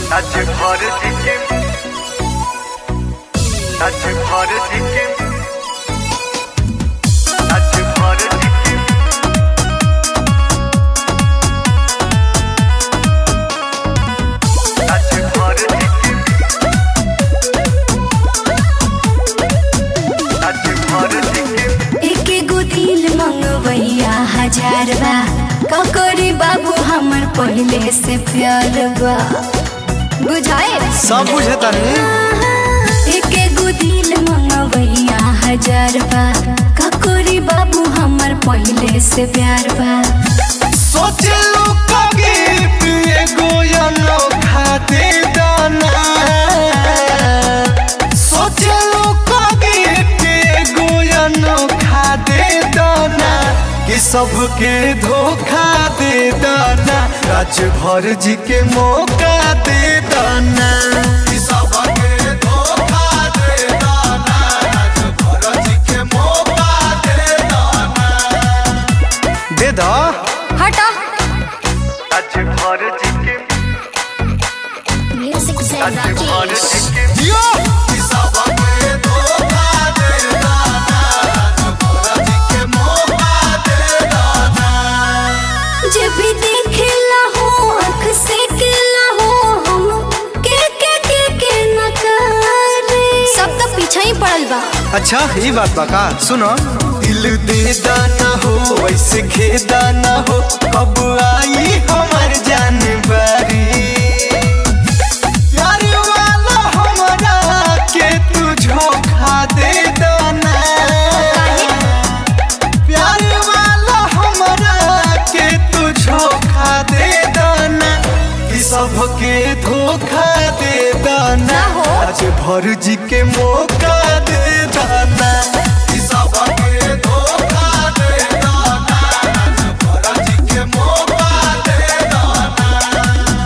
নাচ ভর সিকিম নাচ ভর সিকিম নাচ ভর সিকিম নাচ ভর সিকিম নাচ ভর সিকিম एके गो दिल मंगवैया हजार बा ककोरी बाबू हमर पहले से प्यार बा बुझाए सब बुझता नहीं एके गो दिल मंगवैया हजार बा ककोरी बाबू हमर पहले से प्यार बा सोचलू कभी पिए गोयनो खाते दाना सोचलू कभी पिए गोयनो खाते दाना कि सबके धोखा दे दाना राज भर जी के मौका दे दाना कि सबके धोखा दे दाना राज भर जी के मौका दे दाना दे दा हटा নাচ ভর সিকিম म्यूजिक से নাচ ভর সিকিম जियो किसाबा के धोखा दे दाना राजपुरा जी के मौका दे दाना जब भी देखेला हो आँख से केला हो हम के के के के नकारे सब तो पीछे ही पड़ल बा अच्छा ये बात बा का सुनो दिल दे दाना हो वैसे खेदा ना हो कब आई हमार जान बारी प्यार वाला हमारा के तू झोंका दे दाना प्यार वाला हमारा के तू झोंका दे दाना कि सबके धोखा दे दाना ना हो। आज भर जी के मौका दे दाना कि सबके धोखा दे दाना आज भर जी के मौका दे दाना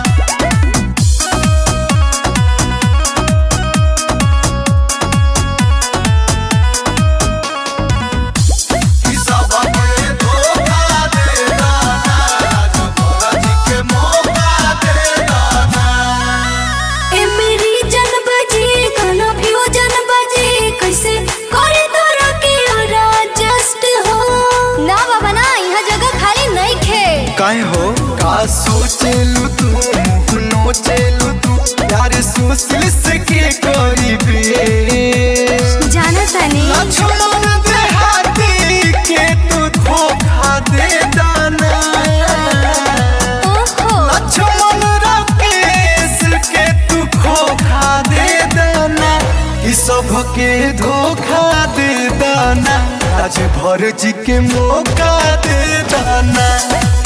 कि सबके धोखा दे दाना आज भर जी के मौका दे दाना ए मेरी जन बजी गाना फ्यूजन बजी कैसे करे तोरा के जस्ट हो ना बाबा ना यहाँ जगह खाली नहीं खे काहे हो का सोचेलू तू मुँह नोचेलू तू यार सुशील से के करी बे जाना तानी लक्ष्मण देहाती के तू धोखा दे दाना ओहो लक्ष्मण राकेश के तू धोखा दे दाना कि सबके धोखा दे दाना आज भर जी के मौका दे दाना